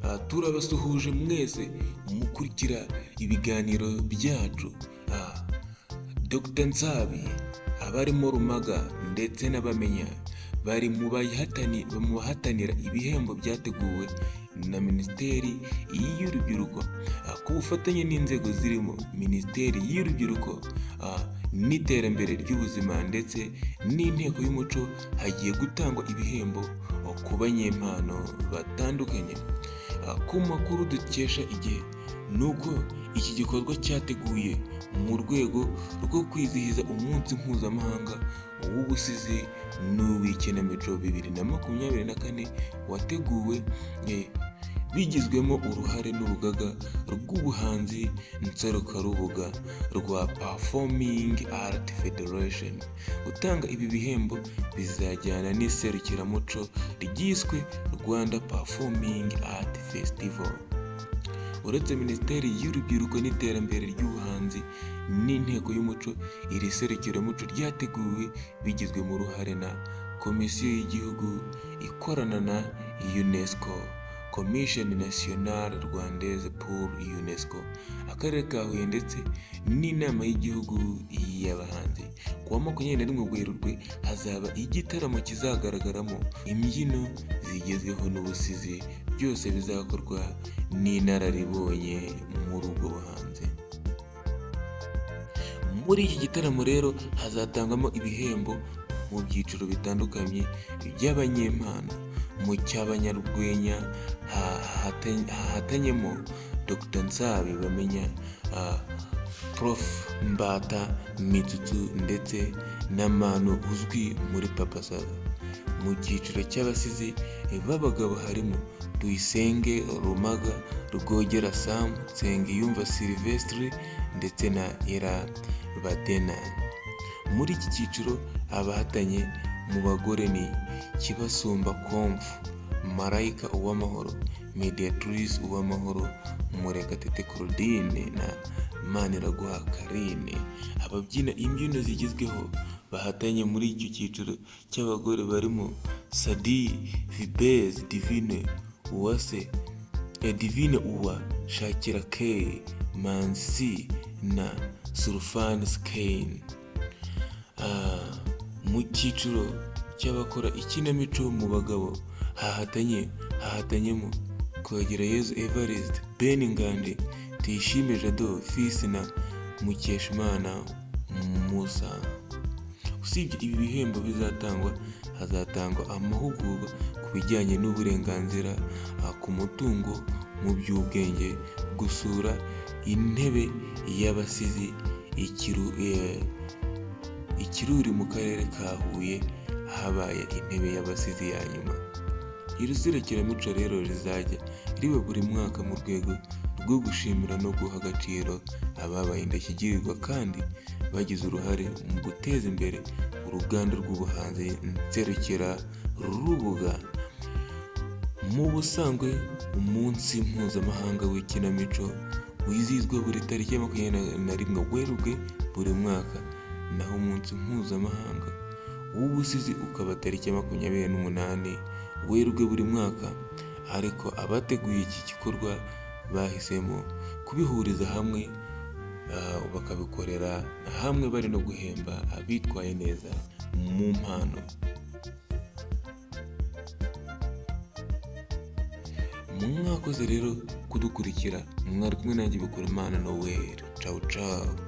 aha turabasuhuje mwese mukurikira ibiganiro byacu aha Dr Nsabi abarimo Rumaga ndetse n'abamenya bari mu bayihatani- mu bahatanira ibihembo byateguwe na Minisiteri y'Urubyiruko aha, ku bufatanye n'inzego zirimo Minisiteri y'Urubyiruko aha, n'iterambere ry'ubuzima ndetse n'inteko y'umuco hagiye gutangwa ibihembo ku banyempano batandukanye aha, ku makuru dukesha igihe ni uko iki gikorwa cyateguye mu rwego rwo kwizihiza umunsi mpuzamahanga w'ubusizi n'uw'ikinamico bibiri na makumyabiri na kane wateguwe eh, bigizwemo uruhare n'urugaga rw'ubuhanzi nserukarubuga rwa Performing Art Federation gutanga ibi bihembo bizajyana n'iserukiramuco ryiswe Rwanda Performing Art Festival uretse minisiteri y'urubyiruko n'iterambere ry'ubuhanzi n'inteko y'umuco iri serukiramuco ryateguwe bigizwe mu ruhare na komisiyo y'igihugu ikorana na unesco commission nationale rwandaise pour unesco akarere ka huye ndetse n'inama y'igihugu y'abahanzi ku wa makumyabiri na rimwe werurwe hazaba igitaramo kizagaragaramo imbyino zigezweho n'ubusizi byose bizakorwa n'inararibonye muri ubwo buhanzi muri iki gitaramo rero hazatangwamo ibihembo mu byiciro bitandukanye by'abanyempano mu cy'abanyarwenya ha- hahate- hahatanyemo Dr Nsabi bamenya ah, Prof Mbata Mitsutsu ndetse na Manu uzwi muri Papa Sava mu cyiciro cy'abasizi b'abagabo harimo Tuyisenge Rumaga Rwogera Sam Nsengiyumva Sylvestre ndetse na Ira Badena muri iki cyiciro abahatanye mu bagore ni Kibasumba Komfu Marayika Uwamahoro Mediatrice Uwamahoro Murekatete Claudine na Maniraguha Carine ababyina imbyino zigezweho bahatanye muri icyo cyiciro cy'abagore barimo Sadi Vibez Divine Uwase Edivine Uwa, Shakira K, Mansi na Surfan Skane. Ah, mu cyiciro cy'abakora ikinamico mu bagabo hahatanye hahatanyemo Kwegera Yezu Evariste, Ben Ngande, Tuyishime Jado, Fils na Mukeshimana Musa. Usibye ibi bihembo bizatangwa, hazatangwa amahugurwa ku bijyanye n'uburenganzira ah, ku mutungo mu by'ubwenge, gusura intebe y'abasizi, ikiru, eh, ikiruri mu karere ka Huye habaye intebe y'abasizi ya nyuma. Iri serukiramuco rero rizajya riba buri mwaka mu rwego rwo gushimira no guha agaciro ababaye indashyikirirwa kandi bagize uruhare mu guteza imbere uruganda rw'ubuhanzi nserukira rubuga. Mu busanzwe umunsi mpuzamahanga w'ikinamico wizihizwa buri tariki ya makumyabiri na rimwe Werurwe buri mwaka naho umunsi mpuzamahanga w'ubusizi ukaba tariki ya makumyabiri n'umunani Werurwe buri mwaka ariko abateguye iki gikorwa bahisemo kubihuriza hamwe ah, bakabikorera hamwe bari no guhemba abitwaye neza mu mpano mwakoze rero kudukurikira mwari kumwe nanjye bikora imana noweli cawu cawu